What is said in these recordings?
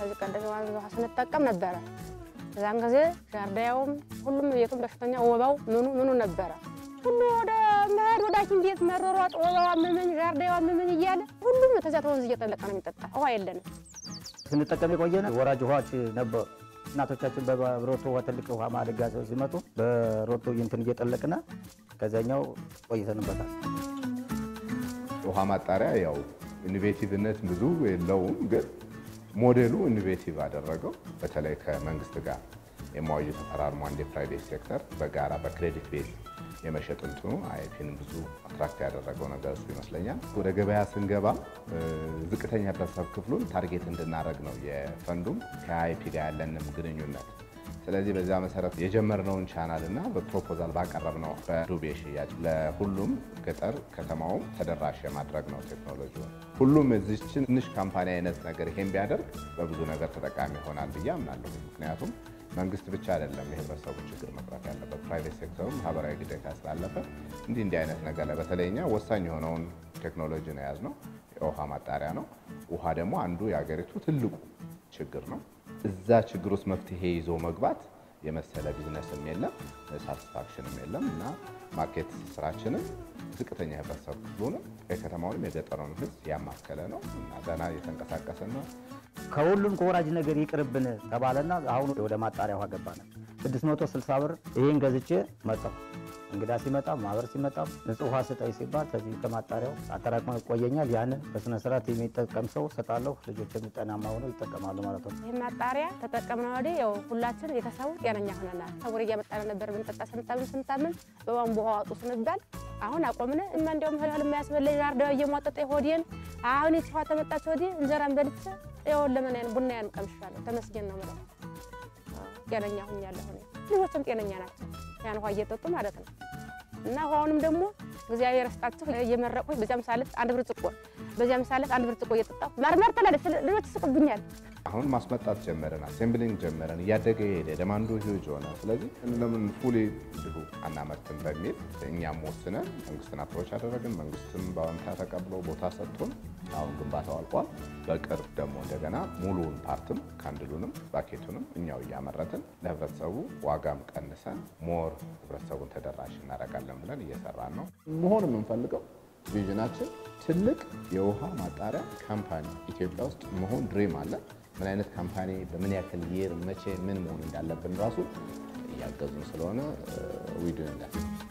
ከዚህ ቀደም የወንዝ ውሃ ስንጠቀም ነበረ። እዛን ጊዜ ጃርዳያውም ሁሉም ቤቱም በሽተኛ ወባው ምኑ ምኑ ነበረ። ሁሉ ወደ መሄድ ወደ ሐኪም ቤት መሯሯጥ፣ ወባው አመመኝ፣ ጃርዳያው አመመኝ እያለ ሁሉም ተዚያ ተወንዝ እየጠለቀ ነው የሚጠጣ። ውሃ የለንም። ስንጠቀም የቆየነ ወራጅ ውሃዎች ነበሩ። እናቶቻችን በሮቶ ውሃ ትልቅ ውሃ ማድጋ ሲመጡ በሮቶ እንትን እየጠለቅና ከዚያኛው ቆይተንበታል። ውሃ ማጣሪያ ያው ኢኖቬቲቭነት ብዙ የለውም፣ ግን ሞዴሉ ኢኖቬቲቭ አደረገው። በተለይ ከመንግስት ጋር የማዋዩ ተፈራርሞ አንድ የፕራይቬት ሴክተር በጋራ በክሬዲት ቤዝ የመሸጥ እንትኑ አይፒን ብዙ አትራክት ያደረገው ነገር እሱ ይመስለኛል። ወደ ገበያ ስንገባ ዝቅተኛ ህብረተሰብ ክፍሉን ታርጌት እንድናደረግ ነው የፈንዱም ከአይፒ ጋር ያለንም ግንኙነት። ስለዚህ በዚያ መሰረት የጀመርነውን ቻናል እና በፕሮፖዛል ባቀረብነው በዱቤ ሽያጭ ለሁሉም ገጠር ከተማውም ተደራሽ የማድረግ ነው ቴክኖሎጂ። ሁሉም እዚችን ትንሽ ካምፓኒ አይነት ነገር ይሄን ቢያደርግ በብዙ ነገር ተጠቃሚ ይሆናል ብዬ አምናለሁ። ምክንያቱም መንግስት ብቻ አይደለም የህብረተሰቡ ችግር መቅረፍ ያለበት፣ ፕራይቬት ሴክተሩም ማህበራዊ ግዴታ ስላለበት እንዲህ እንዲህ አይነት ነገር ላይ በተለይ እኛ ወሳኝ የሆነውን ቴክኖሎጂ ነው የያዝነው፣ የውሃ ማጣሪያ ነው። ውሃ ደግሞ አንዱ የሀገሪቱ ትልቁ ችግር ነው። እዛ ችግር ውስጥ መፍትሄ ይዞ መግባት የመሰለ ቢዝነስም የለም ሳቲስፋክሽንም የለም እና ማርኬት ስራችንም ዝቅተኛ ህብረተሰብ ክፍሉንም የከተማውንም የገጠሩን ህዝብ ያማከለ ነው እና ገና እየተንቀሳቀሰ ነው። ከሁሉም ከወራጅ ነገር ይቅርብን ተባለና አሁን ወደ ማጣሪያ ውሃ ገባነ። 660 ብር ይህን ገዝቼ መጣሁ። እንግዳ ሲመጣ ማህበር ሲመጣ ንጹህ ውሃ ስጠኝ ሲባል ከዚህ ከማጣሪያው አጠራቅሞ ይቆየኛል። ያንን በስነ ስርዓት የሚጠቀም ሰው ሰጣለሁ። ልጆች ጤናማ ሆነው ይጠቀማሉ ማለት ነው። ይህ ማጣሪያ ተጠቀምነው ወዲህ ያው ሁላችን ቤተሰቡ ጤነኛ ሆነናል። ሰውር እያመጣን ነበር ብንጠጣ ስንታምን ስንታምን በቧንቧ ውሃ ዋጡ ስንባል አሁን አቆምነ እማ እንዲያውም ህልህል የሚያስበለኝ ዛርዳው እየሟጠጠ ሆዴን አሁን ይህች ውሃ ተመጣች ወዲህ እንጀራን በልቼ ይኸውልህ ለምን ቡና ያን ቀምሻለሁ። ተመስገን ነው የምለው። ጤነኛ ሁኛለሁ። ልጆችም ጤነኛ ናቸው። ያን ውሃ እየጠጡ ማለት ነው። እና ውሃውንም ደግሞ እግዚአብሔር ስጣችሁ እየመረቁኝ በዚያም ሳለት አንድ ብርጭቆ በዚያም ሳለት አንድ ብርጭቆ እየጠጣሁ ማርማር ትላለች። ልጆች ይስቁብኛል። አሁን ማስመጣት ጀመረን፣ አሴምብሊንግ ጀመረን፣ እያደገ ሄደ፣ ደማንዱ ሂውጅ ሆነ። ስለዚህ ለምን ፉሊ እንዲሁ አናመርትም በሚል እኛም ወስነን መንግስትን አፕሮች አደረግን። መንግስትም በአዎንታ ተቀብሎ ቦታ ሰጥቶን አሁን ግንባታው አልቋል። በቅርብ ደግሞ እንደገና ሙሉውን ፓርትም ካንድሉንም ባኬቱንም እኛው እያመረትን ለህብረተሰቡ ዋጋም ቀንሰን ሞር ህብረተሰቡን ተደራሽ እናደርጋለን ብለን እየሰራን ነው። መሆን የምንፈልገው ቪዥናችን ትልቅ የውሃ ማጣሪያ ካምፓኒ ኢትዮጵያ ውስጥ መሆን ድሪም አለን። ምን አይነት ካምፓኒ በምን ያክል ይር መቼ ምን መሆን እንዳለብን ራሱ እያገዙን ስለሆነ ዊድ እንዳል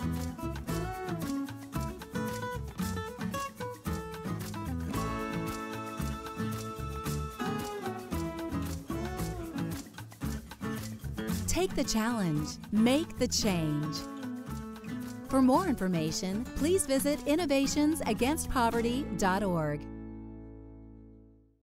Take the challenge, make the change. For more information, please visit innovationsagainstpoverty.org.